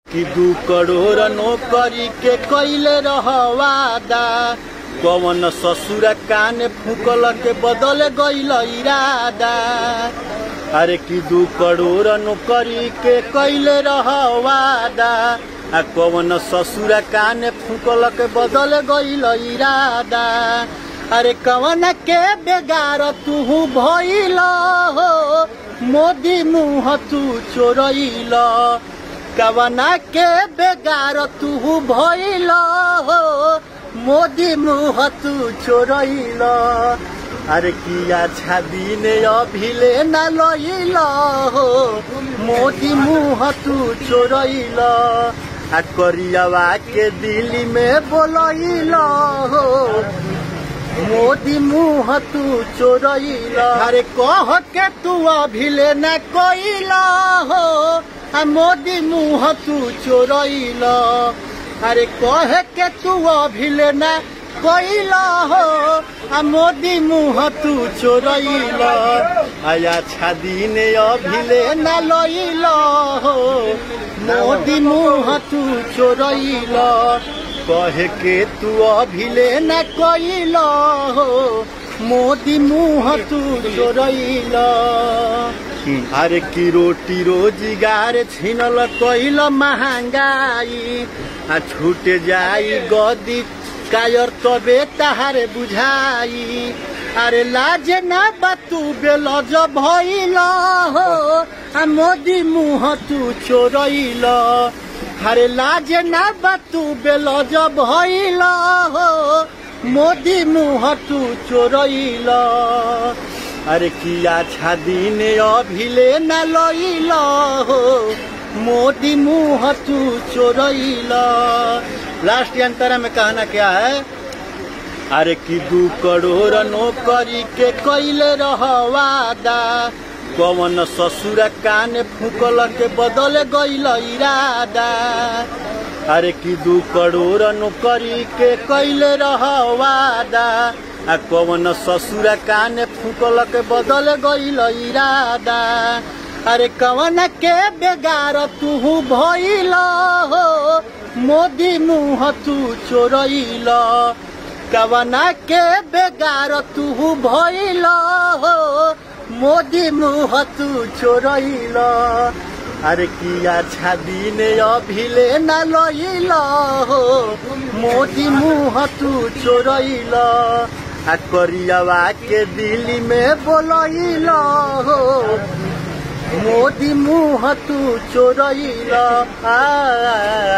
कि दू करोड़ नौकरी के कैले रह वादा कवन ससुर कान फूकल के बदल गईल इरादा अरे कि दू करोड़ नौकरी के कैले रह वादा आ कवन ससुर कान फूकल के बदल गईल इरादा अरे कवन के बेगार तू भइल हो मोदी मुँह तू चोरइल कवना के बेगार तू भइल हो मोदी मुँह तू चोरइल अरे किया छादी ने अभिले न लइल हो मोदी मुँह तू चोरइल आ करियावा के दिल्ली में बोलइल हो मोदी मुँह तू चोरइल अरे कह के तू अभिले न कइल हो आ मोदी मुँह तू चोरइल अरे कह के तू अभिले न कइल हो आ मोदी मुँह तू चोरइल आया छादी ने अभिले न लइल हो मोदी मुँह तू चोरइल कहे के तू अभिले न कइल हो मोदी मुँह तू चोरइल अरे की रोटी रोजगार छिनल कइल महंगाई आ छूट जाई गदी कायर तबे तहारे बुझाई अरे लाज न बतू बेल जब भइल हो आ मोदी मुँह तू चोरइल अरे लाज न बतू बेल जब भइल हो मोदी मुँह तू चोरइल अरे किया छादी ने अभिले न लइल हो मोदी मुँह तू चोरइल लास्ट अंतरा में कहना क्या है अरे कि दू करोड़ नौकरी के कैले रह वादा कवन ससुर कान फूकल के बदल गईल इरादा अरे कि दू करोड़ नौकरी के कैले रह वादा आ कवन ससुर कान फूकल के बदल गईल इरादा अरे कवन के बेगार तू भइल हो मोदी मुँह तू चोरइल कवना के बेगार तू भइल हो मोदी मुँह तू चोरइल अरे किया छादी ने अभिले न लइल हो मोदी मुँह तू चोरइल आ करियावा के दिल्ली में बोलइल हो मोदी मुँह तू चोरइल आ